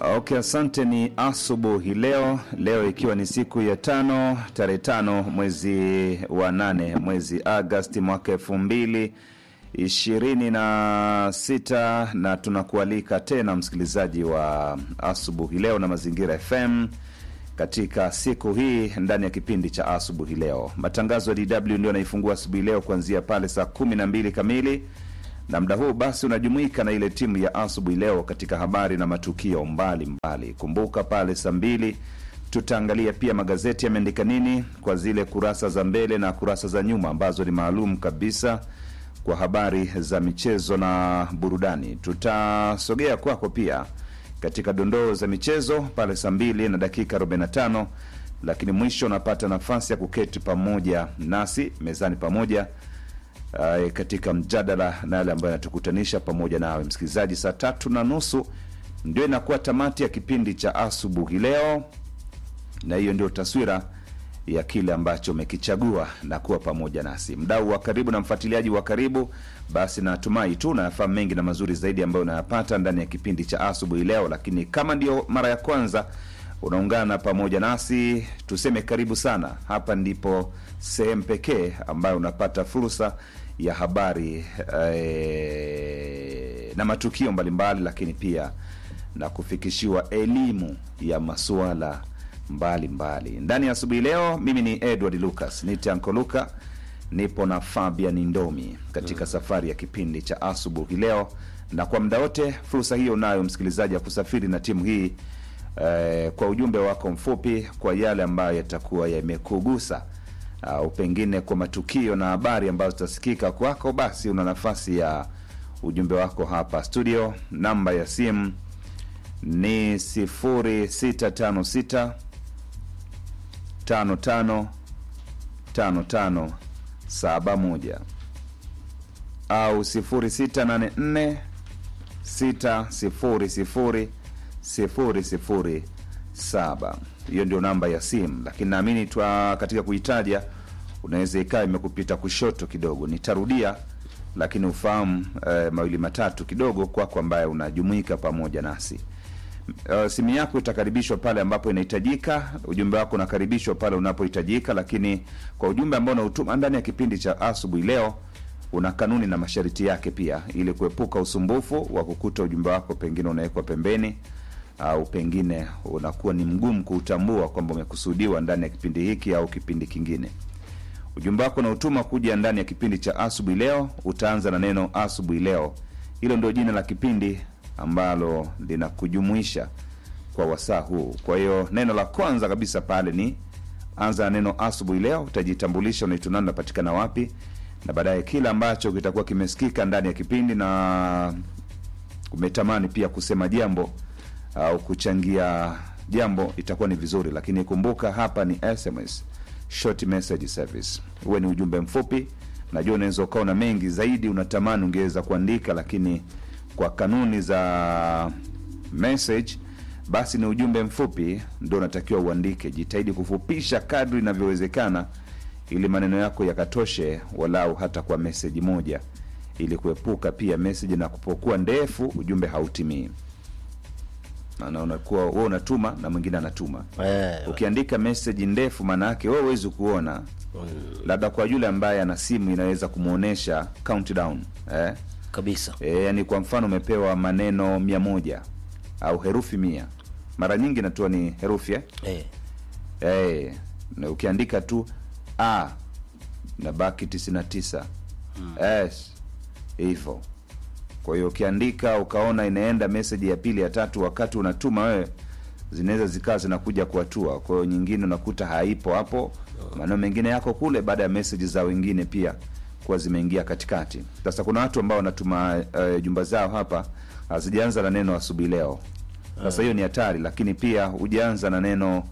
Okay, asante. Ni asubuhi leo, leo ikiwa ni siku ya tano tarehe tano mwezi wa nane mwezi Agasti mwaka elfu mbili ishirini na sita na tunakualika tena msikilizaji wa asubuhi leo na Mazingira FM katika siku hii ndani ya kipindi cha asubuhi leo. Matangazo ya DW ndio yanaifungua asubuhi leo kuanzia pale saa kumi na mbili kamili na muda huu basi unajumuika na ile timu ya asubuhi leo katika habari na matukio mbalimbali mbali. Kumbuka pale saa mbili tutaangalia pia magazeti yameandika nini kwa zile kurasa za mbele na kurasa za nyuma ambazo ni maalum kabisa kwa habari za michezo na burudani. Tutasogea kwako pia katika dondoo za michezo pale saa mbili na dakika 45, lakini mwisho unapata nafasi ya kuketi pamoja nasi mezani pamoja uh, katika mjadala na yale ambayo yanatukutanisha pamoja nawe msikilizaji. Saa tatu na nusu ndio inakuwa tamati ya kipindi cha asubuhi leo, na hiyo ndio taswira ya kile ambacho umekichagua na kuwa pamoja nasi, mdau wa karibu na mfuatiliaji wa karibu. Basi natumai tu unayafahamu mengi na mazuri zaidi ambayo unayapata ndani ya kipindi cha asubuhi leo, lakini kama ndio mara ya kwanza unaungana pamoja nasi, tuseme karibu sana. Hapa ndipo sehemu pekee ambayo unapata fursa ya habari eh, na matukio mbalimbali, lakini pia na kufikishiwa elimu ya masuala mbalimbali ndani ya asubuhi leo. Mimi ni Edward Lucas nite Anko Luka, nipo na Fabian Ndomi katika safari ya kipindi cha asubuhi leo, na kwa muda wote fursa hiyo unayo msikilizaji ya kusafiri na timu hii eh, kwa ujumbe wako mfupi, kwa yale ambayo yatakuwa yamekugusa au pengine kwa matukio na habari ambazo zitasikika kwako, basi una nafasi ya ujumbe wako hapa studio. Namba ya simu ni 0656 55 55 71 au 0684 600 007. Hiyo ndio namba ya simu, lakini naamini twa katika kuitaja unaweza ikawa imekupita kushoto kidogo. Nitarudia lakini ufahamu eh, mawili matatu kidogo kwako ambaye unajumuika pamoja nasi. Uh, simu yako itakaribishwa pale ambapo inahitajika. Ujumbe wako unakaribishwa pale unapohitajika, lakini kwa ujumbe ambao unautuma ndani ya kipindi cha asubuhi leo una kanuni na masharti yake pia, ili kuepuka usumbufu wa kukuta ujumbe wako pengine unawekwa pembeni au pengine unakuwa ni mgumu kuutambua kwamba umekusudiwa ndani ya kipindi hiki au kipindi kingine. Ujumbe wako unautuma kuja ndani ya kipindi cha asubuhi leo, utaanza na neno asubuhi leo. Hilo ndio jina la kipindi ambalo linakujumuisha kwa wasaa huu. Kwa hiyo neno la kwanza kabisa pale ni anza na neno asubuhi leo, utajitambulisha, unaitwa nani, unapatikana wapi, na baadaye kila ambacho kitakuwa kimesikika ndani ya kipindi na umetamani pia kusema jambo au kuchangia jambo, itakuwa ni vizuri, lakini kumbuka hapa ni SMS, short message service. Uwe ni ujumbe mfupi. Najua unaweza ukawa na mengi zaidi, unatamani ungeweza kuandika, lakini kwa kanuni za message basi ni ujumbe mfupi ndo unatakiwa uandike. Jitahidi kufupisha kadri inavyowezekana, ili maneno yako yakatoshe walau hata kwa meseji moja, ili kuepuka pia meseji na kupokuwa ndefu ujumbe hautimii. Maana unakuwa wewe unatuma na mwingine anatuma. Eh, Ukiandika meseji ndefu, maana yake wewe huwezi kuona, labda kwa yule ambaye ana simu inaweza kumwonyesha countdown eh? kabisa. E, yani kwa mfano umepewa maneno mia moja au herufi mia mara nyingi inatua ni herufi eh? Eh, E, na ukiandika tu a na baki tisini na tisa s hivyo. Kwa hiyo ukiandika ukaona inaenda meseji ya pili ya tatu, wakati unatuma wewe, zinaweza zikawa zinakuja kuatua. Kwa hiyo nyingine unakuta haipo hapo, maneno mengine yako kule, baada ya meseji za wengine pia kuwa zimeingia katikati. Sasa kuna watu ambao wanatuma uh, jumba zao hapa hazijaanza na neno asubuhi leo. Sasa hiyo ni hatari, lakini pia hujaanza na neno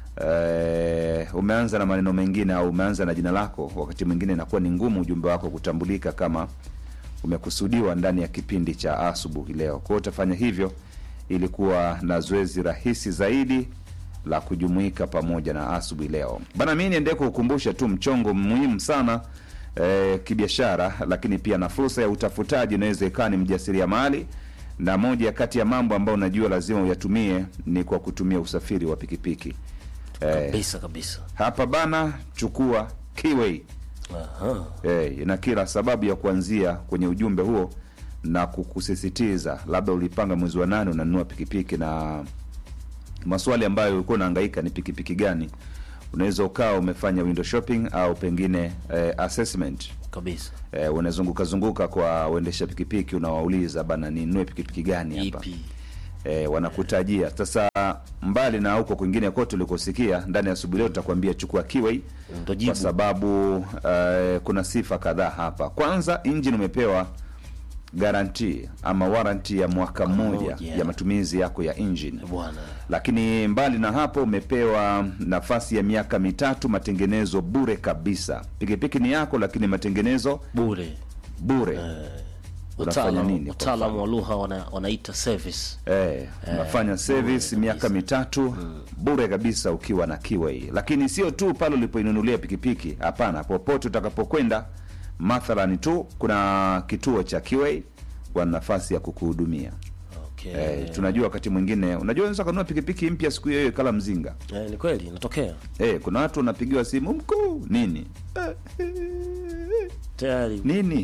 uh, umeanza na maneno mengine au umeanza na jina lako, wakati mwingine inakuwa ni ngumu ujumbe wako kutambulika kama umekusudiwa ndani ya kipindi cha asubuhi leo. Kwa hiyo utafanya hivyo ili kuwa na zoezi rahisi zaidi la kujumuika pamoja na asubuhi leo bana. Mi niendee kukukumbusha tu mchongo muhimu sana eh, kibiashara, lakini pia na fursa ya utafutaji. Inaweza ikawa ni mjasiriamali na moja kati ya mambo ambayo unajua lazima uyatumie ni kwa kutumia usafiri wa pikipiki eh, kabisa kabisa. hapa bana chukua Kiway Aha. eh, ina kila sababu ya kuanzia kwenye ujumbe huo na kukusisitiza labda ulipanga mwezi wa nane unanunua pikipiki na maswali ambayo ulikuwa unahangaika ni pikipiki gani unaweza ukawa umefanya window shopping au pengine eh, assessment Kabisa. eh, unazunguka zunguka kwa uendesha pikipiki unawauliza bana ninunue pikipiki gani hapa Ipi? eh, wanakutajia sasa mbali na huko kwingine kote ulikosikia ndani ya asubuhi leo tutakwambia chukua Kiway Ndo jibu. kwa sababu eh, kuna sifa kadhaa hapa kwanza engine umepewa garanti ama warranty ya mwaka mmoja mmoja. ya matumizi yako ya engine Bwana. lakini mbali na hapo umepewa nafasi ya miaka mitatu matengenezo bure kabisa pikipiki ni yako lakini matengenezo Bure. bure unafanya nini Wataalamu kwa wataalamu wa lugha wana, wanaita service. Eh, unafanya service miaka mitatu bure kabisa ukiwa na Kiway. Lakini sio tu pale ulipoinunulia pikipiki, hapana, popote utakapokwenda, mathalani tu kuna kituo cha Kiway kwa nafasi ya kukuhudumia. Okay. Eh, tunajua wakati mwingine, unajua unaweza kununua pikipiki mpya siku hiyo hiyo kala mzinga. Eh, ni kweli inatokea. Eh, kuna watu wanapigiwa simu mkuu nini eh, Tayari. nini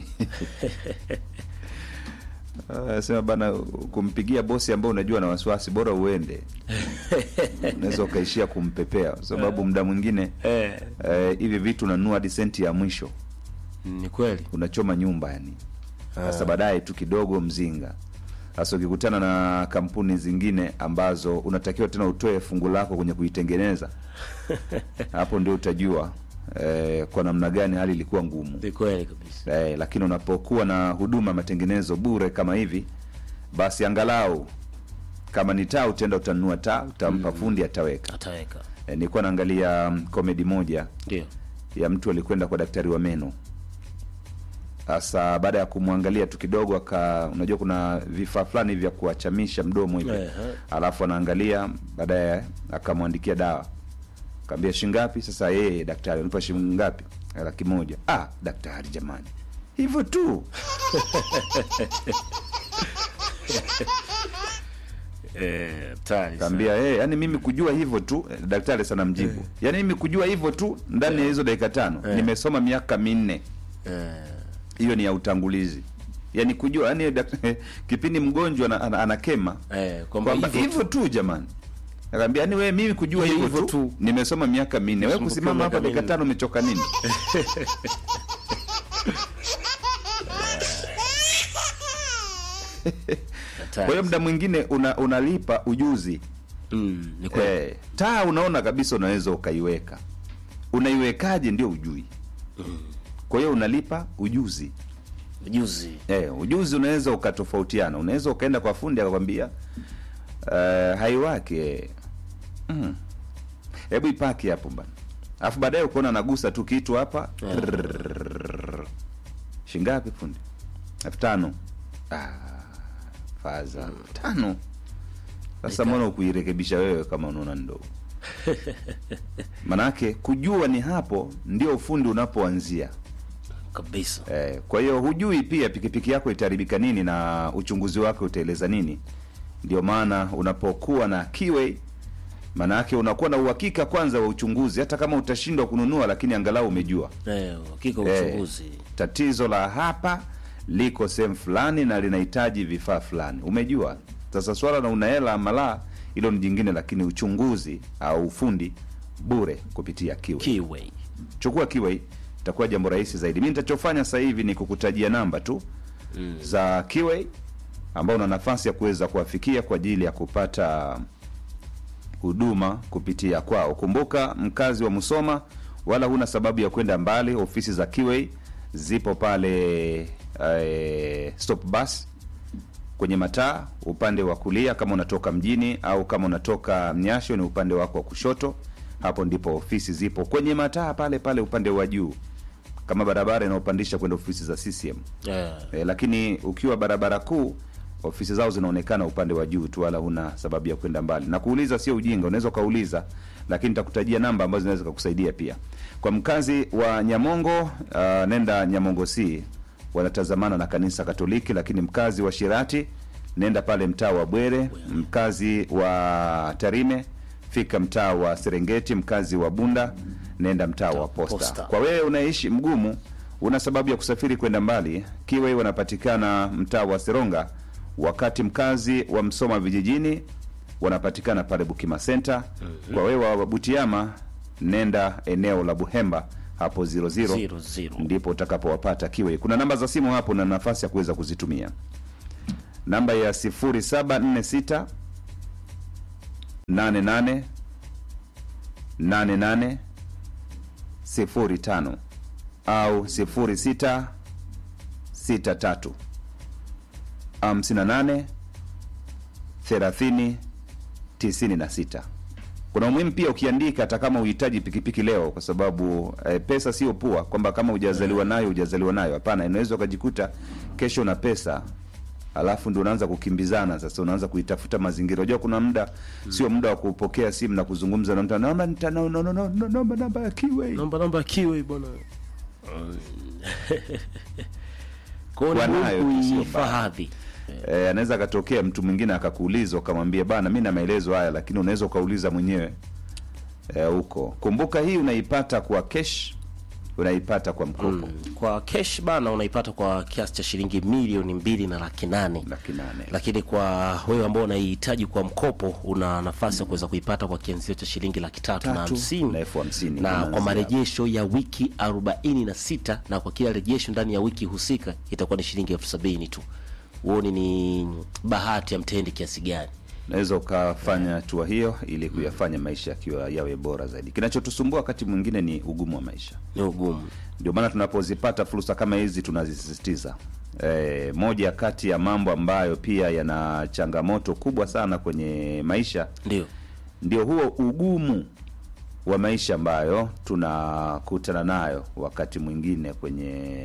Ah, sema bana kumpigia bosi ambao unajua na wasiwasi bora uende unaweza ukaishia kumpepea kwa sababu muda mwingine Eh, eh, hivi vitu unanunua hadi senti ya mwisho ni kweli. unachoma nyumba yani sasa baadaye tu kidogo mzinga sasa ukikutana na kampuni zingine ambazo unatakiwa tena utoe fungu lako kwenye kuitengeneza hapo ndio utajua eh, kwa namna gani hali ilikuwa ngumu Ni kweli kabisa. eh, lakini unapokuwa na huduma ya matengenezo bure kama hivi basi angalau kama ni taa utaenda utanunua taa utampa fundi ataweka Ataweka. eh, nilikuwa naangalia mm, komedi moja Ndio. ya mtu alikwenda kwa daktari wa meno sasa baada ya kumwangalia tu kidogo aka unajua kuna vifaa fulani vya kuachamisha mdomo hivi Ehe. alafu anaangalia baadaye akamwandikia dawa kaambia shingapi sasa yeye daktari unipa shilingi ngapi laki moja ah daktari jamani hivyo tu Eh, tayari. kaambia hey, yani mimi kujua hivyo tu eh, daktari sana mjibu yani mimi kujua hivyo tu ndani ya hizo dakika tano nimesoma miaka minne Eh, hiyo ni ya utangulizi yani kujua yani dak- kipindi mgonjwa ana- ana- anakema eh, kwamba kwamba hivyo hivyo tu jamani akaambia yani wewe mimi kujua Hivyo hivyo tu, tu. nimesoma miaka minne wewe Umesumbukiwa kusimama hapa miaka dakika minne. tano umechoka nini kwa hiyo muda mwingine una, unalipa ujuzi Mm, ni kweli. eh, taa unaona kabisa unaweza ukaiweka unaiwekaje ndio ujui kwa hiyo unalipa ujuzi Ujuzi. Eh, ujuzi unaweza ukatofautiana. Unaweza ukaenda kwa fundi akakwambia uh, haiwaki eh. Mm. Hebu ipaki hapo bana. Alafu baadaye ukaona nagusa tu kitu hapa. Yeah. Trrrr. Shingapi fundi? elfu tano. Ah, faza. elfu Tano. Sasa mbona ukuirekebisha wewe kama unaona ndogo? Manake kujua ni hapo ndio ufundi unapoanzia. Kabisa. Eh, kwa hiyo hujui pia pikipiki yako itaharibika nini na uchunguzi wake utaeleza nini. Ndio maana unapokuwa na Kiway, maana yake unakuwa na uhakika kwanza wa uchunguzi, hata kama utashindwa kununua, lakini angalau umejua Eh, hakika Eh, uchunguzi. tatizo la hapa liko sehemu fulani na linahitaji vifaa fulani, umejua. Sasa swala na una hela ama la, hilo ni jingine, lakini uchunguzi au ufundi bure kupitia Kiway. Kiway. chukua Kiway, itakuwa jambo rahisi zaidi. Mi nitachofanya sasa hivi ni kukutajia namba tu za Kiway ambao una nafasi ya kuweza kuwafikia kwa ajili ya kupata huduma kupitia kwao. Kumbuka, mkazi wa Musoma, wala huna sababu ya kwenda mbali. Ofisi za Kiway zipo pale eh, stop bus kwenye mataa upande wa kulia kama unatoka mjini au kama unatoka Mnyasho ni upande wako wa kushoto. Hapo ndipo ofisi zipo kwenye mataa pale pale upande wa juu, kama barabara inayopandisha kwenda ofisi za CCM. Eh, E, lakini ukiwa barabara kuu ofisi zao zinaonekana upande wa juu tu, wala huna sababu ya kwenda mbali. Na kuuliza sio ujinga, unaweza ukauliza, lakini nitakutajia namba ambazo zinaweza kukusaidia pia. Kwa mkazi wa Nyamongo, uh, nenda Nyamongo C, wanatazamana na kanisa Katoliki, lakini mkazi wa Shirati nenda pale mtaa wa Bwere. Mkazi wa Tarime, fika mtaa wa Serengeti. Mkazi wa Bunda, nenda mtaa wa Posta. Posta. Kwa wewe unaishi Mgumu, una sababu ya kusafiri kwenda mbali, Kiwe wanapatikana mtaa wa Seronga, wakati mkazi wa Msoma vijijini wanapatikana pale Bukima Center. Kwa wewe wa Butiama, nenda eneo la Buhemba hapo 00 Zero, zero. ndipo utakapowapata Kiwe. Kuna namba za simu hapo na nafasi ya kuweza kuzitumia. Namba ya 0746 88 88 05 au 06 63 58 30 96. Kuna umuhimu pia ukiandika, hata kama uhitaji pikipiki leo, kwa sababu eh, pesa sio pua, kwamba kama hujazaliwa nayo hujazaliwa nayo. Hapana, inaweza ukajikuta kesho una pesa alafu ndio unaanza kukimbizana sasa, unaanza kuitafuta mazingira. Unajua kuna muda sio muda wa kupokea simu na kuzungumza na mtu, naomba nita- no, no, no, no, no, naomba namba ya Kiwei. Namba namba kiwe bwana. Kwa Kuwa hiyo nayo ni tu sio kuihifadhi. Eh, anaweza akatokea mtu mwingine akakuuliza ukamwambia bana, mi na maelezo haya, lakini unaweza ukauliza mwenyewe eh, huko. Kumbuka hii unaipata kwa cash, unaipata kwa mkopo Mm. Kwa cash bana unaipata kwa kiasi cha shilingi milioni mbili na laki nane. laki nane. Lakini kwa wewe ambao unaihitaji kwa mkopo una nafasi ya kuweza kuipata kwa kianzio cha shilingi laki tatu na Tatu hamsini na elfu hamsini na unaanzia kwa marejesho ya wiki arobaini na sita na kwa kila rejesho ndani ya wiki husika itakuwa ni shilingi elfu sabini tu. Uone ni bahati ya mtendi kiasi gani. unaweza ukafanya hatua hiyo ili kuyafanya maisha yakiwa yawe bora zaidi. Kinachotusumbua wakati mwingine ni ugumu wa maisha, Ni ugumu. ndio maana tunapozipata fursa kama hizi tunazisisitiza. E, moja kati ya mambo ambayo pia yana changamoto kubwa sana kwenye maisha Ndio. ndio huo ugumu wa maisha ambayo tunakutana nayo wakati mwingine kwenye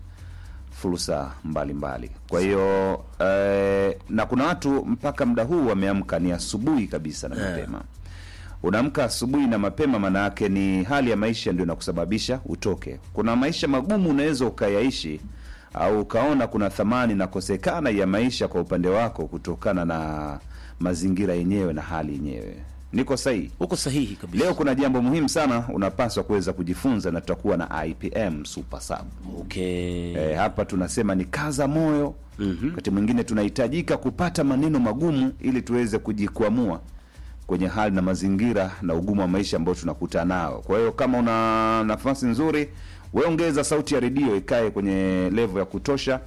fursa mbalimbali. Kwa hiyo eh, na kuna watu mpaka muda huu wameamka ni asubuhi kabisa na Yeah. mapema. Unaamka asubuhi na mapema, maana yake ni hali ya maisha ndio inakusababisha utoke. Kuna maisha magumu unaweza ukayaishi au ukaona kuna thamani inakosekana ya maisha kwa upande wako kutokana na mazingira yenyewe na hali yenyewe. Niko sahihi? Uko sahihi kabisa. Leo kuna jambo muhimu sana unapaswa kuweza kujifunza, na tutakuwa na IPM Super Sub. Okay. E, hapa tunasema ni kaza moyo. Wakati mwingine tunahitajika kupata maneno magumu ili tuweze kujikwamua kwenye hali na mazingira na ugumu wa maisha ambao tunakutana nao. Kwa hiyo kama una nafasi nzuri, we ongeza sauti ya redio ikae kwenye levo ya kutosha,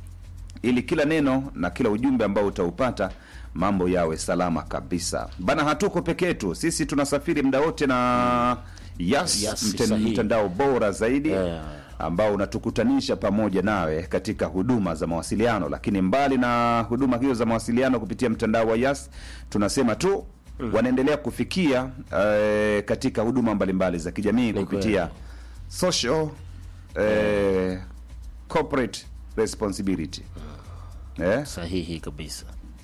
ili kila neno na kila ujumbe ambao utaupata mambo yawe salama kabisa bana. Hatuko peke yetu, sisi tunasafiri muda wote na Yas, Yas, mten- sahihi. mtandao bora zaidi Yeah. ambao unatukutanisha pamoja nawe katika huduma za mawasiliano. Lakini mbali na huduma hizo za mawasiliano kupitia mtandao wa Yas, tunasema tu wanaendelea kufikia eh, katika huduma mbalimbali za kijamii Ni kupitia kweli. social eh, corporate responsibility eh, Sahihi kabisa.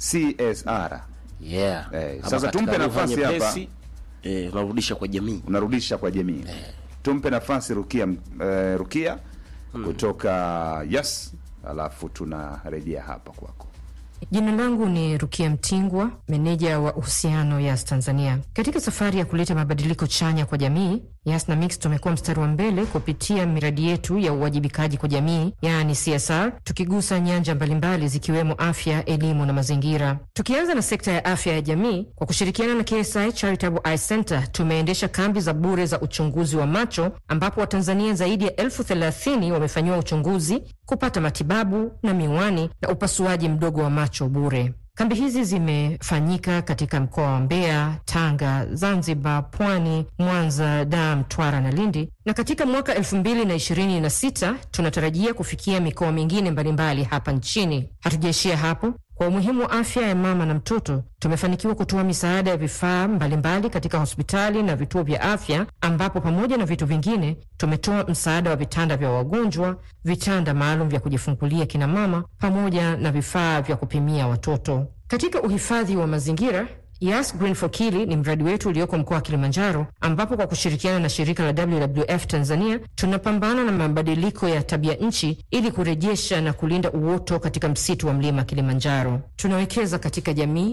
CSR Yeah. Eh, Ama sasa katika tumpe lugha nafasi hapa. nyepesi, Eh, unarudisha kwa jamii. unarudisha kwa jamii. Tumpe nafasi Rukia, eh, Rukia kutoka Yas, alafu tunarejea hapa kwako. Jina langu ni Rukia Mtingwa, meneja wa uhusiano Yas Tanzania. Katika safari ya kuleta mabadiliko chanya kwa jamii, Yas na Mix tumekuwa mstari wa mbele kupitia miradi yetu ya uwajibikaji kwa jamii, yaani CSR, tukigusa nyanja mbalimbali zikiwemo afya, elimu na mazingira. Tukianza na sekta ya afya ya jamii, kwa kushirikiana na KSI Charitable Eye Center tumeendesha kambi za bure za uchunguzi wa macho, ambapo Watanzania zaidi ya elfu thelathini wamefanyiwa uchunguzi, kupata matibabu na miwani na upasuaji mdogo wa macho bure. Kambi hizi zimefanyika katika mkoa wa Mbeya, Tanga, Zanzibar, Pwani, Mwanza, Dar, Mtwara na Lindi, na katika mwaka elfu mbili na ishirini na sita tunatarajia kufikia mikoa mingine mbalimbali hapa nchini. Hatujaishia hapo. Kwa umuhimu wa afya ya mama na mtoto, tumefanikiwa kutoa misaada ya vifaa mbalimbali katika hospitali na vituo vya afya, ambapo pamoja na vitu vingine tumetoa msaada wa vitanda vya wagonjwa, vitanda maalum vya kujifungulia kina mama, pamoja na vifaa vya kupimia watoto. Katika uhifadhi wa mazingira, Yas Green for Kili ni mradi wetu ulioko mkoa wa Kilimanjaro, ambapo kwa kushirikiana na shirika la WWF Tanzania tunapambana na mabadiliko ya tabia nchi ili kurejesha na kulinda uoto katika msitu wa mlima Kilimanjaro. Tunawekeza katika jamii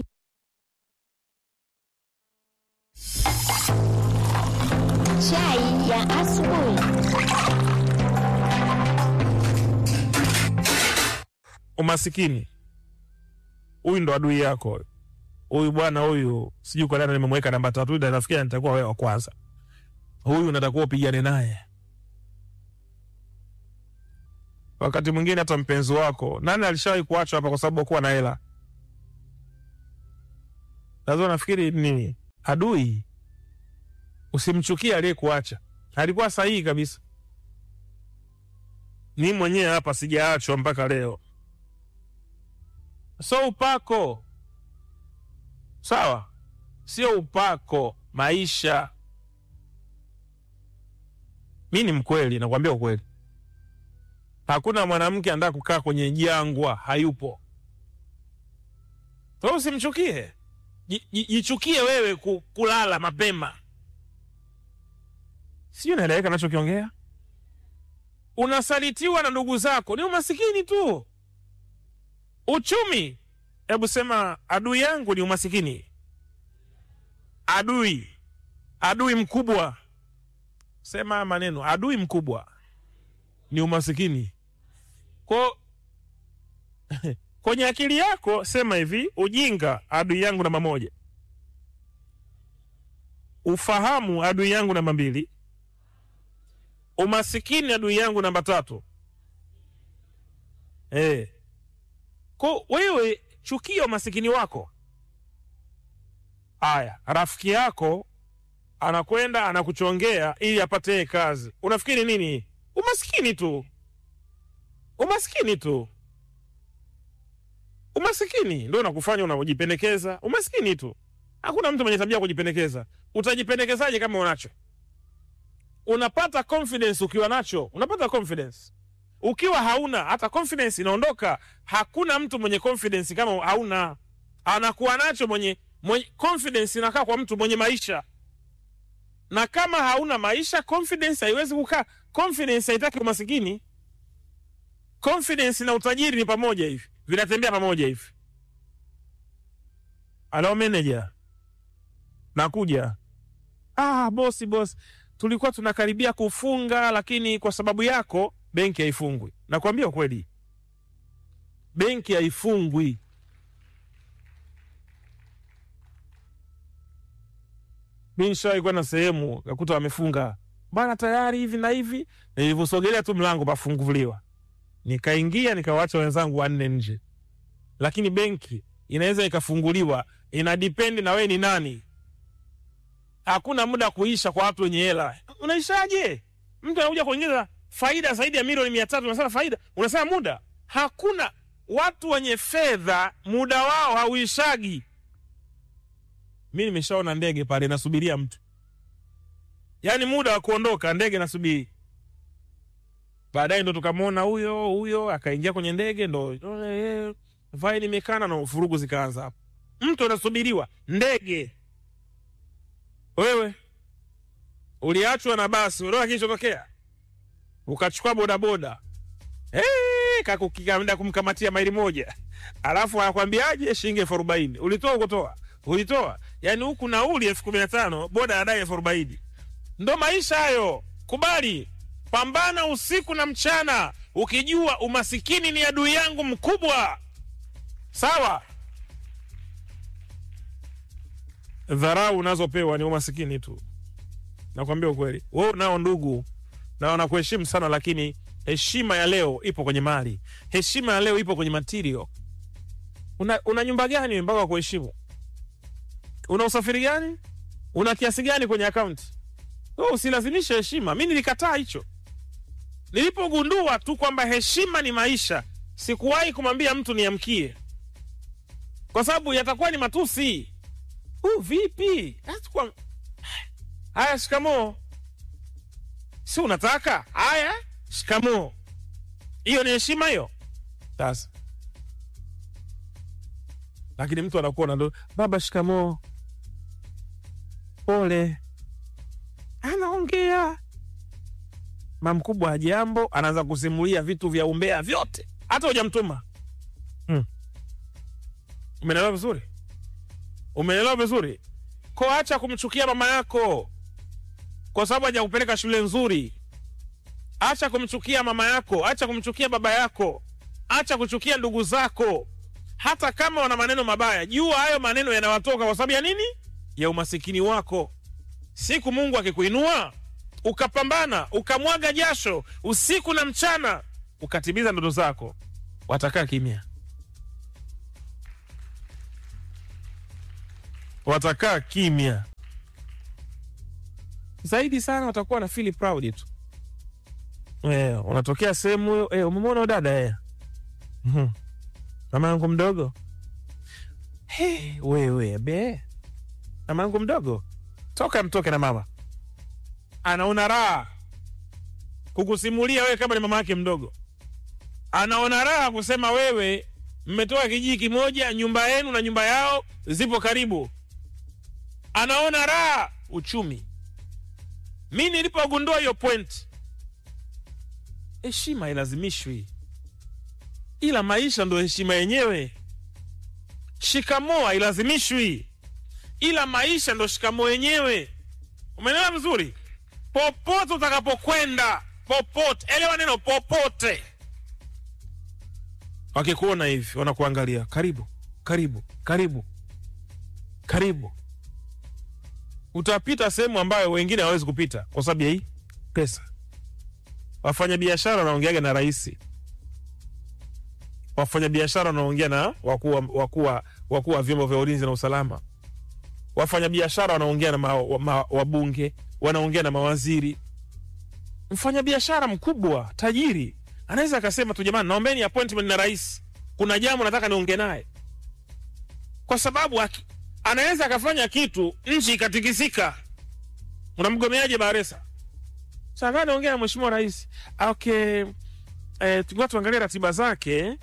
Chai ya asubuhi. umasikini huyu ndo adui yako huyu bwana huyu sijui kwa nani nimemweka namba tatu ila nafikiri nitakuwa wewe wa kwanza huyu natakuwa upigane naye wakati mwingine hata mpenzi wako nani alishawahi kuachwa hapa kwa sababu kuwa na hela lazima nafikiri nini adui usimchukie aliyekuacha alikuwa sahihi kabisa ni mwenyewe hapa sijaachwa mpaka leo so upako sawa sio upako maisha mi ni mkweli nakwambia ukweli hakuna mwanamke andaa kukaa kwenye jangwa hayupo so usimchukie Ji- ji- jichukie wewe ku, kulala mapema sijui naeleweka nachokiongea unasalitiwa na ndugu zako ni umasikini tu uchumi hebu sema adui yangu ni umasikini adui adui mkubwa sema haya maneno adui mkubwa ni umasikini ko kwenye akili yako sema hivi ujinga adui yangu namba moja ufahamu adui yangu namba mbili umasikini adui yangu namba tatu eh ko wewe chukia umasikini wako aya rafiki yako anakwenda anakuchongea ili apate yeye kazi unafikiri nini umasikini tu umasikini tu umasikini ndo unakufanya unajipendekeza umasikini tu hakuna mtu mwenye tabia ya kujipendekeza utajipendekezaje kama unacho unapata confidence ukiwa nacho unapata confidence ukiwa hauna hata confidence inaondoka hakuna mtu mwenye confidence kama hauna anakuwa nacho mwenye, mwenye confidence inakaa kwa mtu mwenye maisha na kama hauna maisha confidence haiwezi kukaa confidence haitaki umasikini confidence na utajiri ni pamoja hivi vinatembea pamoja hivi alo manager nakuja ah bosi bosi tulikuwa tunakaribia kufunga lakini kwa sababu yako benki haifungwi nakwambia ukweli benki haifungwi mi nishawai kwenda sehemu kakuta wamefunga bana tayari hivi na hivi nilivyosogelea tu mlango pafunguliwa nikaingia nikawacha wenzangu wanne nje lakini benki inaweza ikafunguliwa ina dipendi na wewe ni nani hakuna muda kuisha kwa watu wenye hela unaishaje mtu anakuja kuingiza faida zaidi ya milioni mia tatu unasema faida unasema muda hakuna watu wenye fedha muda wao hauishagi mi nimeshaona ndege pale nasubiria mtu yaani muda wa kuondoka ndege nasubiri baadaye ndo tukamwona huyo huyo akaingia kwenye ndege ndo eh, faili imekana na furugu zikaanza hapo mtu anasubiriwa ndege wewe uliachwa na basi unaona kilichotokea ukachukua bodaboda hey, kakukikaenda kumkamatia maili moja alafu anakwambiaje shilingi elfu arobaini ulitoa ukutoa ulitoa yaani huku nauli elfu kumi na tano boda adai elfu arobaini ndo maisha hayo kubali pambana usiku na mchana ukijua umasikini ni adui yangu mkubwa sawa dharau unazopewa ni umasikini tu nakwambia ukweli we unao ndugu na wanakuheshimu sana lakini heshima ya leo ipo kwenye mali heshima ya leo ipo kwenye material una, una nyumba gani mpaka wa kuheshimu una usafiri gani una kiasi gani kwenye akaunti oh, usilazimishe heshima mi nilikataa hicho nilipogundua tu kwamba heshima ni maisha sikuwahi kumwambia mtu niamkie kwa sababu yatakuwa ni matusi uh, vipi Atakuwa- haya shikamoo si unataka haya shikamoo hiyo ni heshima hiyo sasa lakini mtu anakuwa ndo baba shikamoo pole, anaongea mama mkubwa wa jambo, anaanza kusimulia vitu vya umbea vyote, hata hujamtuma hmm. Umeelewa vizuri? Umeelewa vizuri? Ko, acha kumchukia mama yako kwa sababu hajakupeleka shule nzuri. Acha kumchukia mama yako, acha kumchukia baba yako, acha kuchukia ndugu zako. Hata kama wana maneno mabaya, jua hayo maneno yanawatoka kwa sababu ya nini? Ya umasikini wako. Siku Mungu akikuinua ukapambana, ukamwaga jasho usiku na mchana, ukatimiza ndoto zako, watakaa kimya, watakaa kimya zaidi sana, watakuwa na feel proud tu. Eh, unatokea sehemu eh, umemwona dada eh, Mhm. mama yangu mdogo hey, wewe be mama yangu mdogo toka mtoke na mama anaona raha kukusimulia wewe kama ni mama yake mdogo anaona raha kusema wewe mmetoka kijiji kimoja nyumba yenu na nyumba yao zipo karibu anaona raha uchumi mi nilipogundua hiyo point heshima ilazimishwi ila maisha ndo heshima yenyewe shikamoo hailazimishwi ila maisha ndo shikamoo yenyewe umeelewa vizuri popote utakapokwenda popote elewa neno popote wakikuona hivi wanakuangalia karibu karibu karibu karibu utapita sehemu ambayo wengine hawawezi kupita kwa sababu ya hii pesa wafanyabiashara wanaongeaga na rahisi wafanyabiashara wanaongea na wakuu wa- wakuu wa- wakuu wa vyombo vya ulinzi na usalama wafanyabiashara wanaongea na ma, wa- ma, wabunge wanaongea na mawaziri mfanyabiashara mkubwa tajiri anaweza akasema tu jamani naombeni appointment na rais kuna jambo nataka niongee naye kwa sababu aki, anaweza akafanya kitu nchi ikatikisika unamgomeaje baresa sasa naongea na mheshimiwa rais okay eh, tungoja tuangalie ratiba zake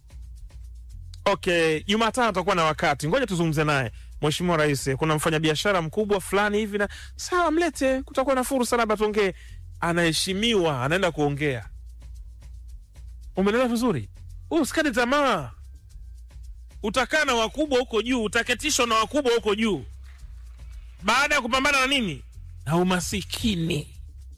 okay jumatano tutakuwa na wakati ngoja tuzungumze naye mheshimiwa rais kuna mfanyabiashara mkubwa fulani hivi na sawa mlete kutakuwa na fursa labda tuongee anaheshimiwa anaenda kuongea umeelewa vizuri usikate tamaa utakaa na wakubwa huko juu utaketishwa na wakubwa huko juu baada ya kupambana na nini na umasikini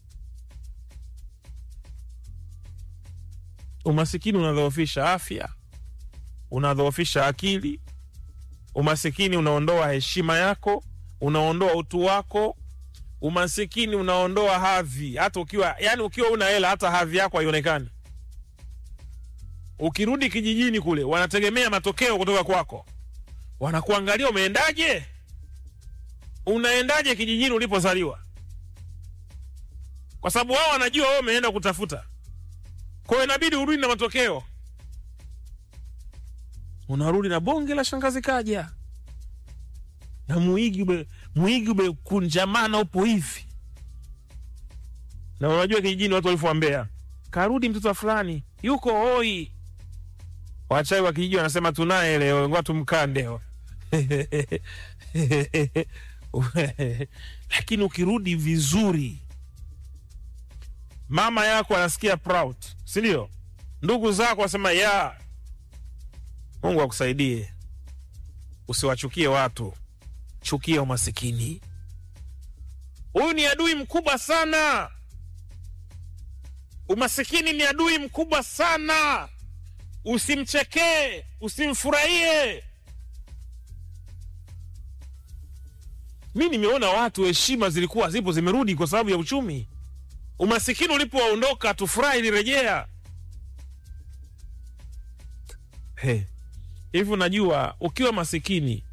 umasikini unadhoofisha afya unadhoofisha akili umasikini unaondoa heshima yako unaondoa utu wako umasikini unaondoa hadhi hata ukiwa yani ukiwa una hela hata hadhi yako haionekani ukirudi kijijini kule wanategemea matokeo kutoka kwako wanakuangalia umeendaje unaendaje kijijini ulipozaliwa kwa sababu wao wanajua wewe umeenda kutafuta kwa hiyo inabidi urudi na matokeo unarudi na bonge la shangazi kaja na mwigi ume, mwigi umekunjamana upo hivi na unajua kijijini watu walivyoambea karudi mtoto fulani yuko hoi wachai wa kijiji wanasema tunaye leo ngoa tumkande lakini ukirudi vizuri mama yako anasikia proud sindio ndugu zako wasema ya mungu akusaidie usiwachukie watu chukia umasikini huyu ni adui mkubwa sana umasikini ni adui mkubwa sana usimchekee usimfurahie mi nimeona watu heshima zilikuwa zipo zimerudi kwa sababu ya uchumi umasikini ulipoondoka tufurahi ilirejea He, hivi unajua ukiwa masikini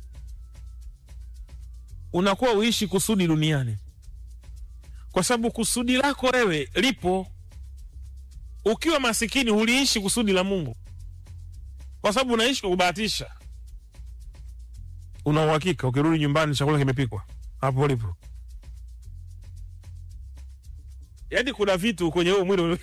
unakuwa uishi kusudi duniani kwa sababu kusudi lako wewe lipo ukiwa masikini huliishi kusudi la mungu kwa sababu unaishi kwa kubahatisha una uhakika ukirudi nyumbani chakula kimepikwa hapo ulipo yaani kuna vitu kwenye huo mwili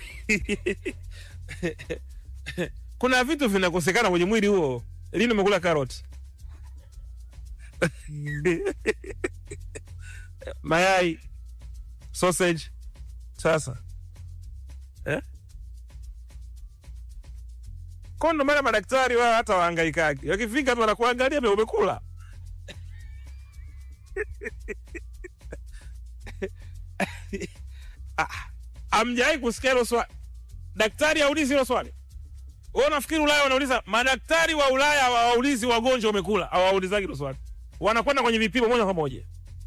kuna vitu vinakosekana kwenye mwili huo lini umekula karoti mayai sausage sasa eh? Kwa ndo maana madaktari wao hata wahangaikagi, wakifika tu wanakuangalia vile umekula. Ah, Amjawai kusikia hilo swali? Daktari aulizi hilo swali? Wewe unafikiri Ulaya wanauliza? Madaktari wa Ulaya hawaulizi wagonjwa wamekula, hawaulizagi hilo swali, wanakwenda kwenye vipimo moja kwa moja.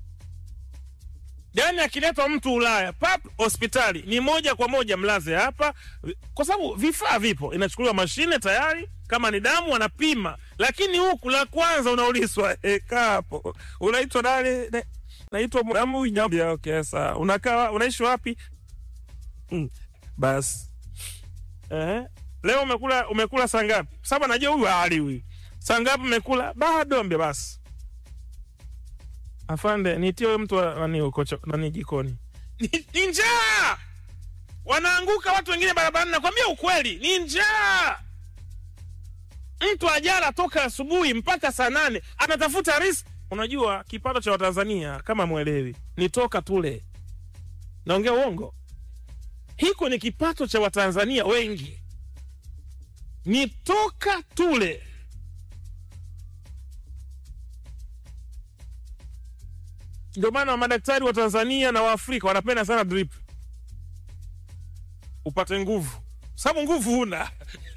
Yaani akiletwa mtu Ulaya pap, hospitali ni moja kwa moja, mlaze hapa, kwa sababu vifaa vipo, inachukuliwa mashine tayari, kama ni damu wanapima. Lakini huku la kwanza unaulizwa eh, kaa hapo, unaitwa nani? Ne- Naitwa Mwamu Nyambia. Okay, sawa. Unakaa unaishi wapi? Mm, basi eh, leo umekula umekula saa ngapi? Sababu anajua huyu hali huyu, saa ngapi umekula? Bado ambia basi Afande, nitie huyo mtu wa- nani huko cho- nani jikoni. Ni, ni njaa. Wanaanguka watu wengine barabarani, nakwambia ukweli, ni njaa. Mtu ajala toka asubuhi mpaka saa nane anatafuta riziki. Unajua kipato cha Watanzania kama mwelewi, ni toka tule. Naongea uongo? Hiko ni kipato cha Watanzania wengi, ni toka tule. Ndio maana madaktari wa Tanzania na Waafrika wanapenda sana drip, upate nguvu, sababu nguvu huna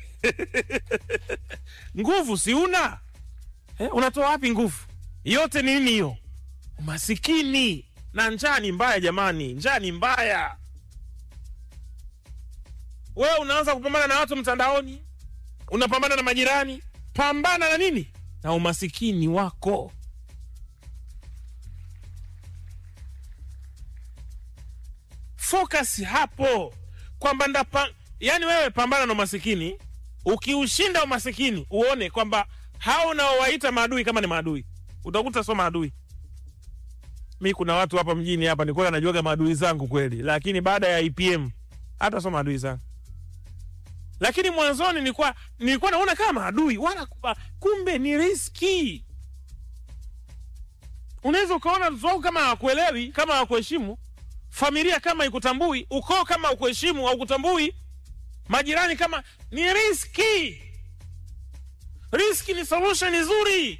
nguvu si una eh, unatoa wapi nguvu? Yote ni nini hiyo? Umasikini na njaa ni mbaya jamani, njaa ni mbaya. Wewe unaanza kupambana na watu mtandaoni, unapambana na majirani, pambana na nini? Na umasikini wako. focus hapo kwamba ndapa yani wewe pambana na umasikini ukiushinda umasikini uone kwamba hao unaowaita maadui kama ni maadui utakuta sio maadui mi kuna watu hapa mjini hapa nilikuwa najuaga maadui zangu kweli lakini baada ya ipm hata sio maadui zangu lakini mwanzoni nilikuwa nilikuwa naona kama maadui wala kumbe ni riski unaweza ukaona mtoto wako kama hawakuelewi kama hawakuheshimu familia kama ikutambui, ukoo kama ukuheshimu au kutambui, majirani kama ni riski. Riski ni solution nzuri,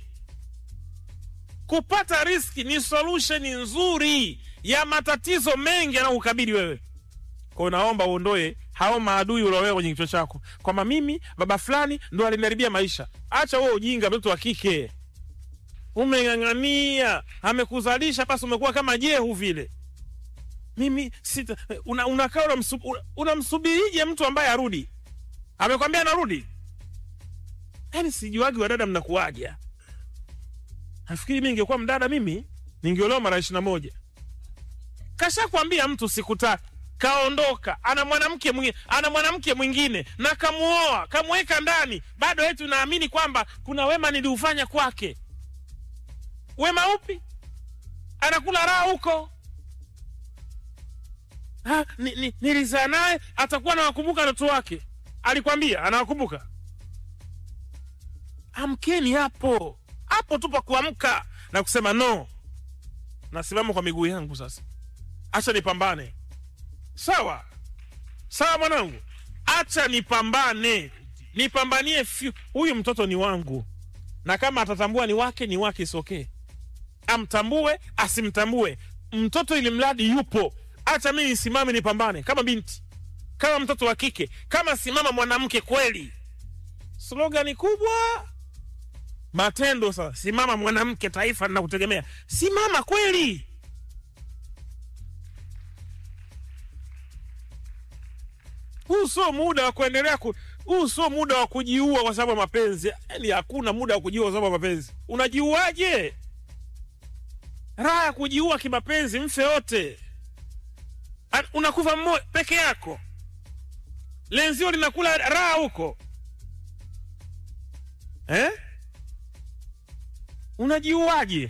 kupata riski ni solution nzuri ya matatizo mengi yanayokukabili wewe. Kwa naomba uondoe hao maadui ulioweka kwenye kichwa chako, kwamba mimi baba fulani ndo aliniharibia maisha. Acha wewe ujinga, mtoto wa kike umeng'ang'ania, amekuzalisha basi, umekuwa kama jehu vile mimi sita una, unakaa unamsubirije una unamsubirije mtu ambaye arudi amekwambia anarudi yaani sijuagi wadada mnakuwaja nafikiri mi ningekuwa mdada mimi ningeolewa mara ishiri na moja kashakwambia mtu sikutaki kaondoka ana mwanamke mwingine ana mwanamke mwingine na kamuoa kamweka ndani bado eti unaamini kwamba kuna wema niliufanya kwake wema upi anakula raha huko Ha, ni, ni, nilizaa naye atakuwa anawakumbuka watoto wake. Alikwambia anawakumbuka? Amkeni hapo hapo tu pa kuamka na kusema no, nasimama kwa miguu yangu sasa, acha nipambane. Sawa sawa, mwanangu, acha nipambane, nipambanie fyu. Huyu mtoto ni wangu, na kama atatambua ni wake, ni wake, isokee. Amtambue asimtambue, mtoto ili mradi yupo acha mimi nisimame nipambane kama binti kama mtoto wa kike kama simama mwanamke kweli slogani kubwa matendo sasa simama mwanamke taifa linakutegemea simama kweli huu sio muda wa kuendelea ku huu sio muda wa kujiua kwa sababu ya mapenzi yani hakuna muda wa kujiua kwa sababu ya mapenzi unajiuaje raha ya kujiua kimapenzi mfe wote An- unakufa mmoja peke yako, lenzio linakula raha huko eh? Unajiuaje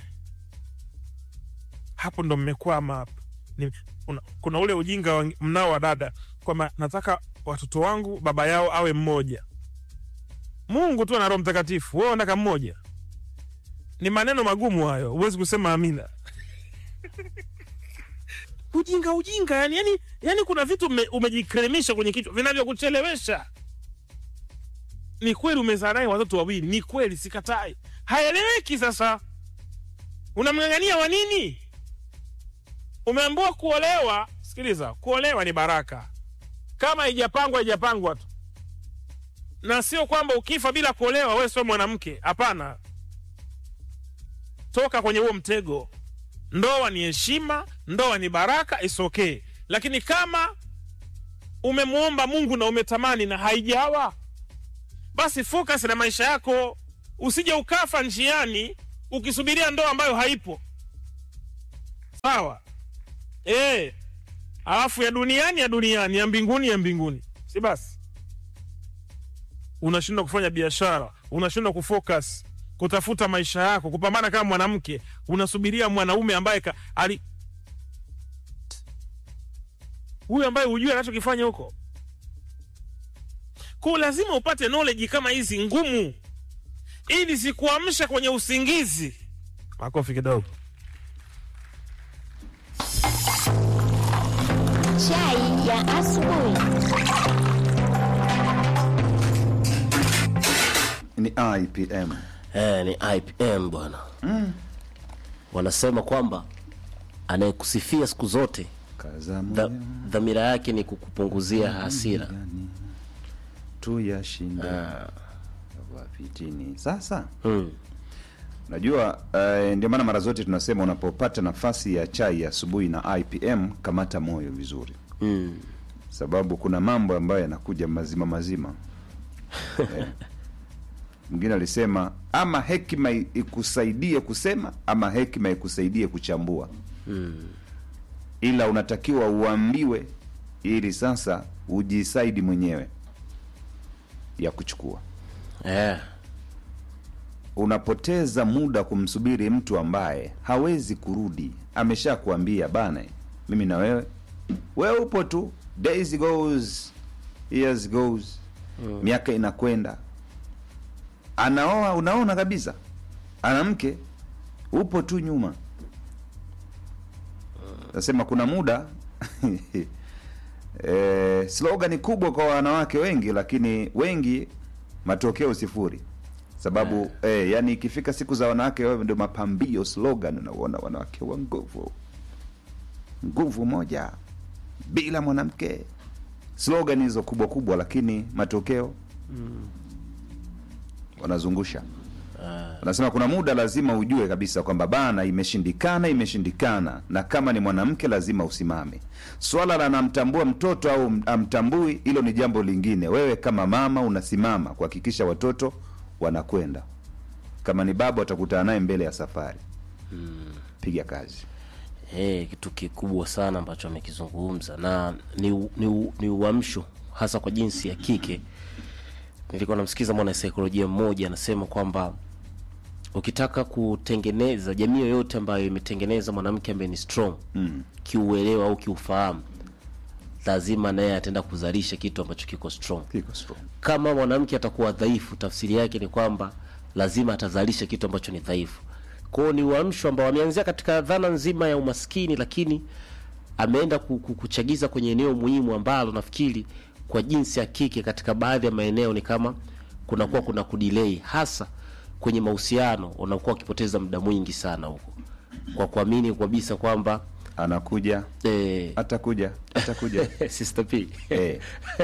hapo? Ndo mmekwama hapo. Ni- una- Kuna ule ujinga wa- mnao wa dada kwamba nataka watoto wangu baba yao awe mmoja. Mungu tu ana Roho Mtakatifu, wewe unataka mmoja? Ni maneno magumu hayo, huwezi kusema amina. ujinga ujinga yani, yani, yani kuna vitu ume, umejikremisha kwenye kichwa vinavyokuchelewesha ni kweli umezaa naye watoto wawili ni kweli sikatai haeleweki sasa unamng'ang'ania wa nini umeambiwa kuolewa sikiliza kuolewa ni baraka kama haijapangwa haijapangwa tu na sio kwamba ukifa bila kuolewa wewe sio mwanamke hapana toka kwenye huo mtego ndoa ni heshima ndoa ni baraka is okay lakini kama umemwomba mungu na umetamani na haijawa basi focus na maisha yako usije ukafa njiani ukisubiria ndoa ambayo haipo sawa e, alafu ya duniani ya duniani ya mbinguni ya mbinguni si basi unashindwa kufanya biashara unashindwa kufocus kutafuta maisha yako kupambana kama mwanamke unasubiria mwanaume ambaye ka, ali huyu ambaye hujui anachokifanya huko ko lazima upate knowledge kama hizi ngumu ili sikuamsha kwenye usingizi makofi kidogo Chai ya asubuhi. ni IPM. eh, ni IPM bwana wanasema kwamba anayekusifia siku zote Kaza dha- moyo dhamira yake ni kukupunguzia hasira gani tuyashinde wapitini. Sasa mm. Najua uh, ndio maana mara zote tunasema unapopata nafasi ya chai ya asubuhi na IPM kamata moyo vizuri, Mm. sababu kuna mambo ambayo yanakuja mazima mazima. Eh. Mwingine alisema ama hekima i- ikusaidie kusema ama hekima ikusaidie kuchambua, ila unatakiwa uambiwe ili sasa ujisaidi mwenyewe ya kuchukua eh. unapoteza muda kumsubiri mtu ambaye hawezi kurudi amesha kuambia bana mimi na wewe wewe upo tu days goes years goes miaka inakwenda anaoa unaona kabisa ana mke upo tu nyuma nasema kuna muda e, slogan kubwa kwa wanawake wengi lakini wengi matokeo sifuri sababu eh, yani ikifika siku za wanawake wewe ndio mapambio slogan unaona wanawake wa nguvu nguvu moja bila mwanamke slogan hizo kubwa kubwa lakini matokeo wanazungusha wanasema kuna muda lazima ujue kabisa kwamba bana imeshindikana imeshindikana na kama ni mwanamke lazima usimame swala la namtambua mtoto au m- amtambui hilo ni jambo lingine wewe kama mama unasimama kuhakikisha watoto wanakwenda kama ni baba watakutana naye mbele ya safari piga kazi Eh, kitu kikubwa sana ambacho amekizungumza na ni, u- ni, u- ni uamsho hasa kwa jinsi ya kike. Nilikuwa namsikiza mwana saikolojia mmoja anasema kwamba ukitaka kutengeneza jamii yoyote ambayo imetengeneza mwanamke ambaye ni strong mm. kiuelewa au kiufahamu, lazima naye ataenda kuzalisha kitu ambacho kiko strong. kiko strong Kama mwanamke atakuwa dhaifu, tafsiri yake ni kwamba lazima atazalisha kitu ambacho ni dhaifu. Kwao ni uamsho ambao ameanzia katika dhana nzima ya umaskini, lakini ameenda ku- ku- kuchagiza kwenye eneo muhimu ambalo nafikiri kwa jinsi ya kike katika baadhi ya maeneo ni kama kunakuwa kuna kudelay, hasa kwenye mahusiano, unakuwa ukipoteza muda mwingi sana huko kwa kuamini kabisa kwamba anakuja eh, atakuja atakuja Sister P eh.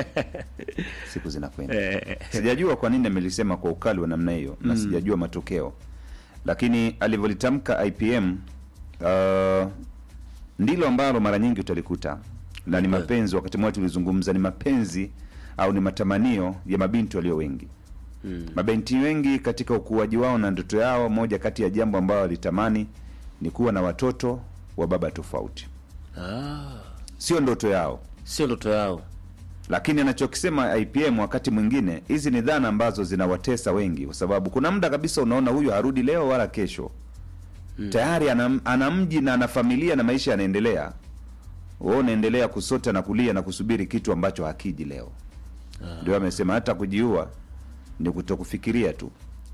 siku zinakwenda sijajua kwa nini amelisema kwa ukali wa namna hiyo na sijajua matokeo lakini alivyolitamka IPM uh, ndilo ambalo mara nyingi utalikuta na ni mapenzi wakati mmoja tulizungumza ni mapenzi au ni matamanio ya mabinti walio wengi mm. mabinti wengi katika ukuaji wao na ndoto yao moja kati ya jambo ambayo walitamani ni kuwa na watoto wa baba tofauti ah, sio ndoto yao sio ndoto yao lakini anachokisema IPM wakati mwingine, hizi ni dhana ambazo zinawatesa wengi, kwa sababu kuna muda kabisa unaona huyu harudi leo wala kesho mm. tayari ana, ana mji na ana familia na maisha yanaendelea, wewe unaendelea kusota na kulia na kusubiri kitu ambacho hakiji leo. Ndio amesema hata kujiua ni kutokufikiria tu.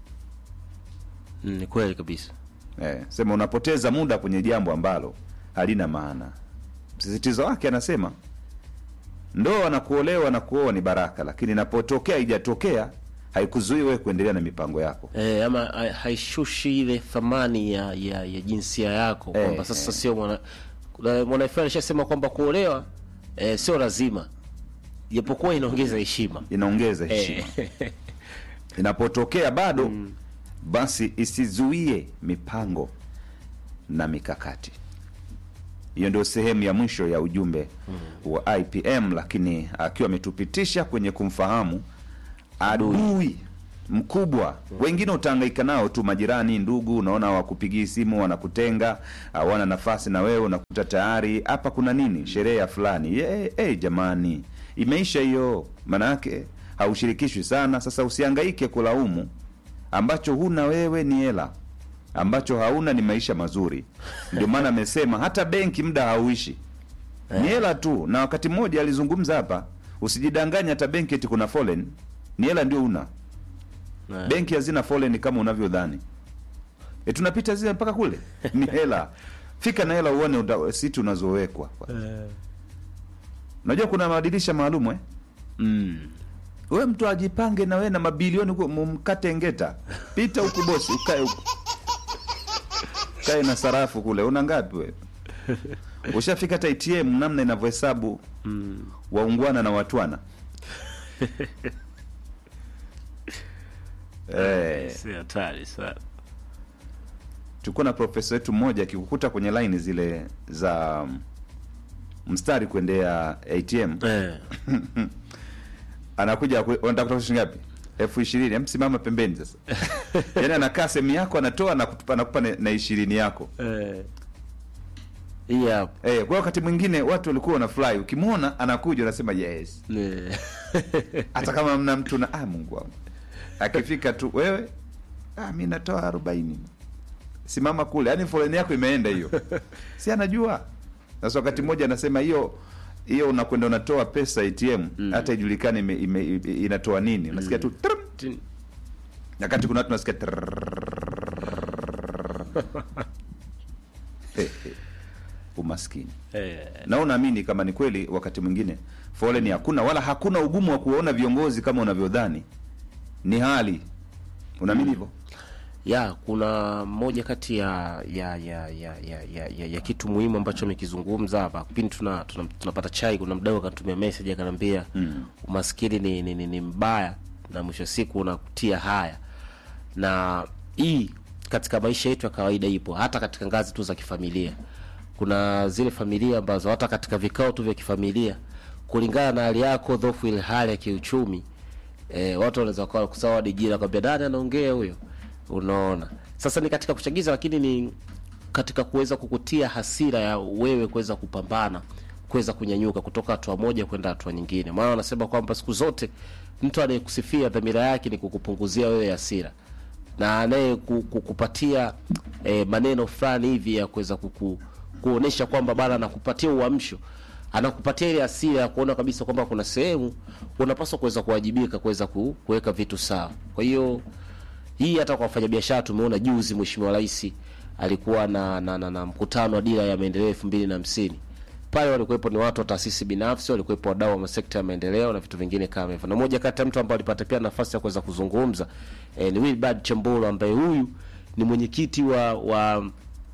Mm, ni kweli kabisa Eh, sema unapoteza muda kwenye jambo ambalo halina maana. msisitizo wake anasema ndoa na kuolewa na kuoa ni baraka, lakini inapotokea haijatokea haikuzuii wewe kuendelea na mipango yako. E, ama ha- haishushi ile thamani ya, ya, ya jinsia yako Eh, kwamba sasa eh. sio mwana kuna mwana fulani alishasema kwamba kuolewa e, sio lazima japokuwa inaongeza heshima Inaongeza heshima. Eh, Inapotokea bado basi isizuie mipango na mikakati. Hiyo ndio sehemu ya mwisho ya ujumbe wa IPM, lakini akiwa ametupitisha kwenye kumfahamu adui mkubwa. Wengine utahangaika nao tu, majirani, ndugu, unaona wakupigii simu, wanakutenga, hawana nafasi na wewe, unakuta tayari hapa kuna nini, sherehe ya fulani. Ye, hey, jamani, imeisha hiyo, maana yake haushirikishwi sana. Sasa usihangaike kulaumu ambacho huna wewe, ni hela ambacho hauna ni maisha mazuri. Ndio maana amesema hata benki muda hauishi, ni hela tu. Na wakati mmoja alizungumza hapa, usijidanganye, hata benki eti kuna foleni, ni hela ndio una eh. benki hazina foleni kama unavyodhani. E, tunapita zile mpaka kule ni hela. Fika na hela uone uta- siti unazowekwa. Unajua kuna madirisha maalum eh? Mm. We mtu ajipange na wewe na mabilioni huko mumkate ngeta. Pita huku bosi, ukae huku. Kae na sarafu kule. Una ngapi wewe? Ushafika hata ATM namna inavyohesabu waungwana na watwana. eh, Si hatari sana tulikuwa na profesa wetu mmoja akikukuta kwenye laini zile za um, mstari kuendea ATM eh. anakuja ku- unataka kutoa shilingi ngapi? elfu ishirini. Hem, simama pembeni sasa. Yaani anakaa sehemu yako anatoa na kutupa nakupa na- na ishirini yako. Eh. hii hapa Eh, kwa wakati mwingine watu walikuwa wanafurahi, ukimwona anakuja unasema yes, Eh. hata kama mna mtu na ah, Mungu wangu, akifika tu wewe, ah, mi natoa arobaini, simama kule, yaani foleni yako imeenda hiyo, si anajua. Sasa wakati mmoja anasema hiyo hiyo unakwenda unatoa pesa ATM hata ijulikane ime, ime, ime, inatoa nini, unasikia tu trum, Tin- wakati kuna watu nasikia umaskini eh. na unaamini kama ni kweli, wakati mwingine foleni hakuna, wala hakuna ugumu wa kuwaona viongozi kama unavyodhani. Ni hali, unaamini hivyo? ya kuna moja kati ya ya ya ya ya, ya, ya, ya kitu muhimu ambacho amekizungumza hapa kipindi tuna, tuna, tunapata chai kuna mdau akanitumia message akaniambia mm. umaskini ni, ni, ni, ni mbaya na mwisho wa siku unakutia haya na hii katika maisha yetu ya kawaida ipo hata katika ngazi tu za kifamilia kuna zile familia ambazo hata katika vikao tu vya kifamilia kulingana na hali yako dhofu ile hali ya kiuchumi e, watu wanaweza kuwa kusawa dijira kwambia nani anaongea huyo unaona sasa ni katika kuchagiza lakini ni katika kuweza kukutia hasira ya wewe kuweza kupambana kuweza kunyanyuka kutoka hatua moja kwenda hatua nyingine maana wanasema kwamba siku zote mtu anayekusifia dhamira yake ni kukupunguzia wewe hasira na anaye ku- ku- kupatia eh, maneno fulani hivi ya kuweza kuku, kuonesha kwamba bana anakupatia uamsho anakupatia ile hasira ya kuona kabisa kwamba kuna sehemu unapaswa kuweza kuwajibika kuweza ku- kuweka vitu sawa kwa hiyo hii hata kwa wafanyabiashara tumeona juzi mheshimiwa rais alikuwa na, na, na, na mkutano wa dira ya maendeleo elfu mbili na hamsini pale walikuwepo ni watu wa taasisi binafsi walikuwepo wadau wa masekta ya maendeleo na vitu vingine kama hivyo na moja kati ya mtu ambaye alipata pia nafasi ya kuweza kuzungumza eh, ni Wilbard Chambolo ambaye huyu ni mwenyekiti wa wa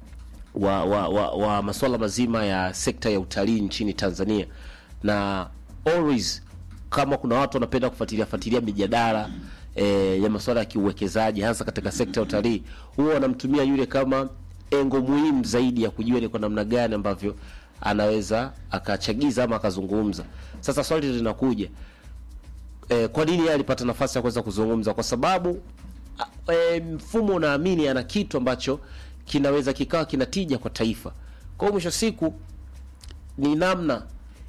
wa, wa, wa, wa masuala mazima ya sekta ya utalii nchini Tanzania na always kama kuna watu wanapenda kufuatilia fuatilia mijadala eh, ya masuala ya kiuwekezaji hasa katika sekta ya utalii huwa wanamtumia yule kama engo muhimu zaidi ya kujua ni kwa namna gani ambavyo anaweza akachagiza ama akazungumza. Sasa swali linakuja eh, kwa nini yeye alipata nafasi ya kuweza kuzungumza? Kwa sababu a- eh, mfumo unaamini ana kitu ambacho kinaweza kikawa kinatija kwa taifa. Kwa hiyo mwisho wa siku ni namna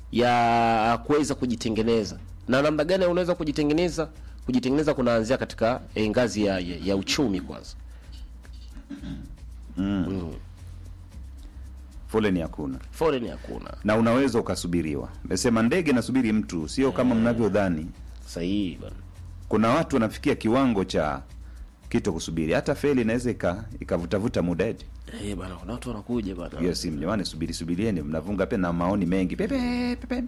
ya kuweza kujitengeneza na namna gani unaweza kujitengeneza kujitengeneza kunaanzia katika eh, ngazi ya, ya, ya uchumi kwanza Foleni hakuna foreign hakuna na unaweza ukasubiriwa. Mesema ndege nasubiri mtu, sio kama mnavyodhani. sahihi bana Kuna watu wanafikia kiwango cha kito kusubiri hata feli inaweza ika- ikavutavuta muda eti Eh, bana kuna watu wanakuja bana. hiyo simu jamani subiri subirieni mnavunga pe na maoni mengi pepe pepe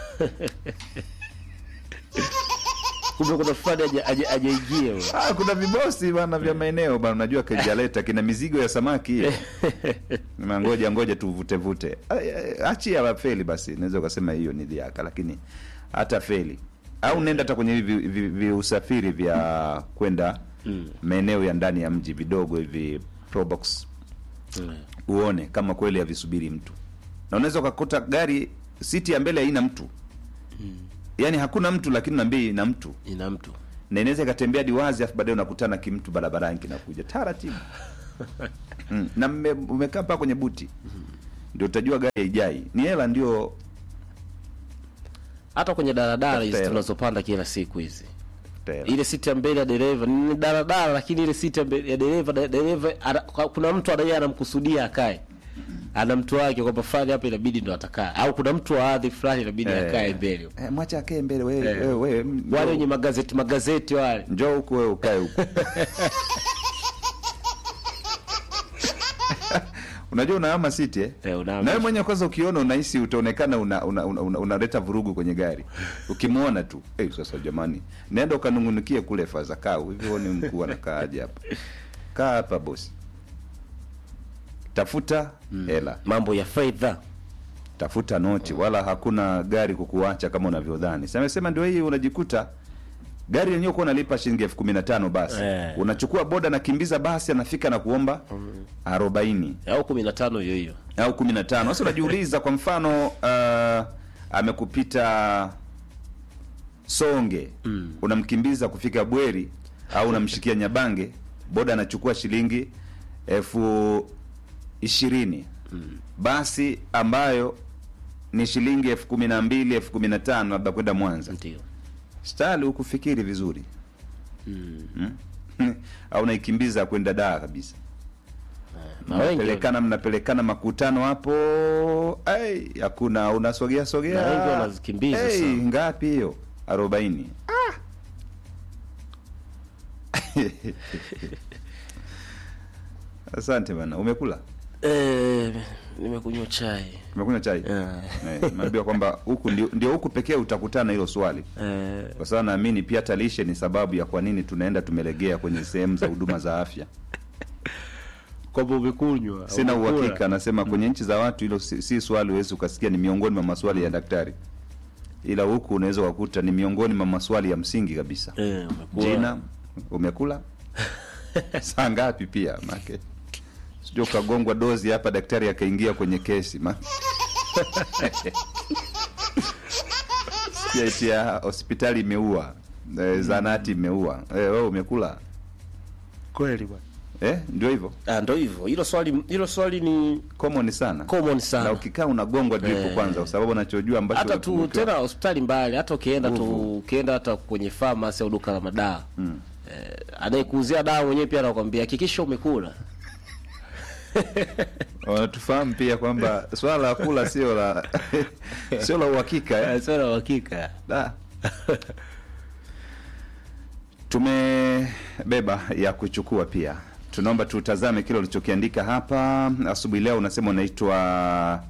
Kumbe kuna fulani aje aje ajaingia wewe. ah, kuna vibosi bana vya maeneo bana unajua kejaleta kina mizigo ya samaki hiyo Na ngoja ngoja tuvute vute achia la feli basi naweza ukasema hiyo ni dhiaka lakini hata feli au nenda hata kwenye hivi vi- vi- usafiri vya kwenda maeneo ya ndani ya mji vidogo hivi probox Mm. uone kama kweli havisubiri mtu na unaweza ukakuta gari siti ya mbele haina mtu yaani hakuna mtu lakini naambia ina mtu Ina mtu. na inaweza ikatembea diwazi afu baadaye unakutana kimtu barabarani kinakuja taratibu mm. na mme- umekaa paa kwenye buti ndio utajua gari haijai ni hela ndio Hata kwenye daladala hizi Tafuta hela. tunazopanda kila siku hizi. hela. ile siti ya mbele ya dereva ni daladala, lakini ile siti ya mbele ya dereva da- dereva ana, kuna mtu anaye anamkusudia akae, ana mtu wake kwamba fulani hapa inabidi ndo atakaa, au kuna mtu wa hadhi fulani inabidi Eh. akae mbele. Eh, mwacha akae mbele wewe Eh. wewe wewe Wale wenye magazeti magazeti wale njoo huku wewe ukae huku unajua unahama siti eh? Eh, unahama. na wewe mwenyewe kwanza ukiona unahisi utaonekana unaleta una, una, una, unaleta vurugu kwenye gari ukimwona tu hey, sasa jamani nenda ukanungunikie kule faza kaa hivi huoni mkuu anakaaje hapa kaa hapa bosi tafuta hela mambo ya fedha tafuta noti wala hakuna gari kukuacha kama unavyodhani samesema ndio hii unajikuta gari lenyewe kuwa unalipa shilingi elfu kumi na tano basi Eh. unachukua boda nakimbiza basi anafika na kuomba arobaini au kumi na tano hiyo hiyo au kumi na tano sasa unajiuliza kwa mfano uh, amekupita songe mm. unamkimbiza kufika bweri au unamshikia nyabange boda anachukua shilingi elfu ishirini mm. basi ambayo ni shilingi elfu kumi na mbili elfu kumi na tano labda kwenda mwanza ndio stali hukufikiri vizuri mm. au naikimbiza kwenda daa kabisa na wengi mnapelekana mnapelekana makutano hapo ai hakuna unasogea sogea Na wengi wanazikimbiza Ai, sana. ngapi hiyo arobaini asante bana umekula eh, nimekunywa chai umekunywa chai Eh. Eh, naambiwa kwamba huku ndio, ndio huku pekee utakutana hilo swali eh, kwa sababu naamini pia hata lishe ni sababu ya kwa nini tunaenda tumelegea kwenye sehemu za huduma za afya kwamba umekunywa sina umekula. uhakika anasema kwenye nchi za watu hilo si, si swali huwezi ukasikia ni miongoni mwa maswali ya daktari ila huku unaweza ukakuta ni miongoni mwa maswali ya msingi kabisa eh, umekula. jina umekula saa ngapi pia make sijua ukagongwa dozi hapa daktari akaingia kwenye kesi ma sikia eti ya hospitali imeua eh, zanati imeua eh, wewe umekula kweli bwana eh, ndio hivyo ah, ndo hivyo hilo swali hilo swali ni common sana common na sana ukikaa unagongwa dripu Eh. kwanza kwa sababu unachojua ambacho hata tu umepungukiwa. tena hospitali mbali hata ukienda tu Nguvu. ukienda hata kwenye famasi au duka la madawa mm. eh, anayekuuzia dawa mwenyewe pia anakwambia hakikisha umekula wanatufahamu pia kwamba swala la kula sio la sio la uhakika eh? sio na uhakika Da. tumebeba ya kuchukua pia tunaomba tutazame kile ulichokiandika hapa asubuhi leo unasema unaitwa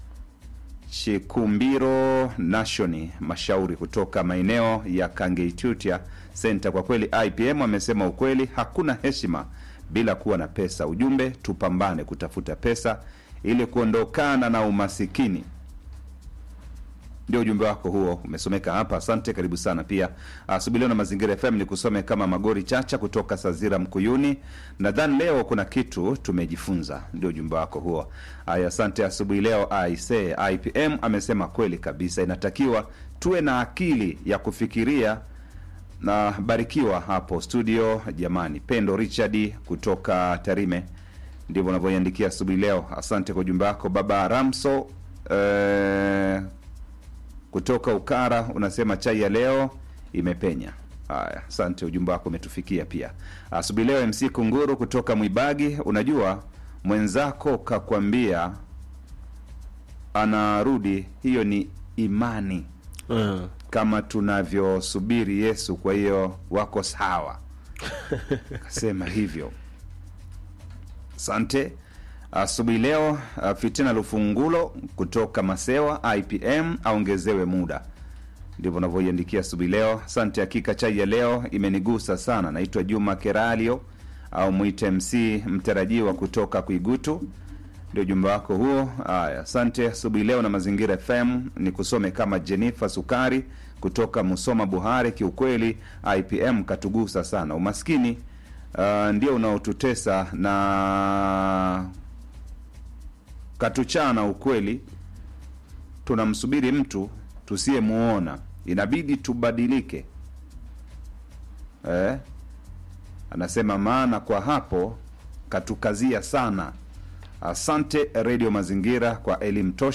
chikumbiro nashoni mashauri kutoka maeneo ya kangeitutia senta kwa kweli ipm amesema ukweli hakuna heshima bila kuwa na pesa ujumbe tupambane kutafuta pesa ili kuondokana na umasikini ndio ujumbe wako huo umesomeka hapa asante karibu sana pia asubuhi leo na mazingira fm ni kusome kama magori chacha kutoka sazira mkuyuni nadhani leo kuna kitu tumejifunza ndio ujumbe wako huo aya asante asubuhi leo aise ipm amesema kweli kabisa inatakiwa tuwe na akili ya kufikiria na barikiwa hapo studio jamani pendo richard kutoka tarime ndivyo unavyoiandikia asubuhi leo asante kwa ujumbe wako baba ramso eh, kutoka ukara unasema chai ya leo imepenya haya asante ujumbe wako umetufikia pia asubuhi leo mc kunguru kutoka mwibagi unajua mwenzako kakwambia anarudi hiyo ni imani mm. kama tunavyosubiri yesu kwa hiyo wako sawa kasema hivyo. Asante. Asubuhi leo uh, Fitina Lufungulo kutoka Masewa IPM aongezewe muda, ndivyo unavyoiandikia asubuhi leo. Asante. Hakika chai ya leo imenigusa sana. Naitwa Juma Keralio au mwite MC mtarajiwa kutoka Kuigutu, ndio ujumbe wako huo. Haya, asante. Asubuhi leo na Mazingira FM ni kusome kama Jennifer Sukari kutoka Musoma Buhari. Kiukweli IPM katugusa sana. Umaskini uh, ndio unaotutesa na katuchana. Ukweli tunamsubiri mtu tusiyemuona, inabidi tubadilike eh? Anasema maana kwa hapo katukazia sana. Asante Redio Mazingira kwa elimu tosha.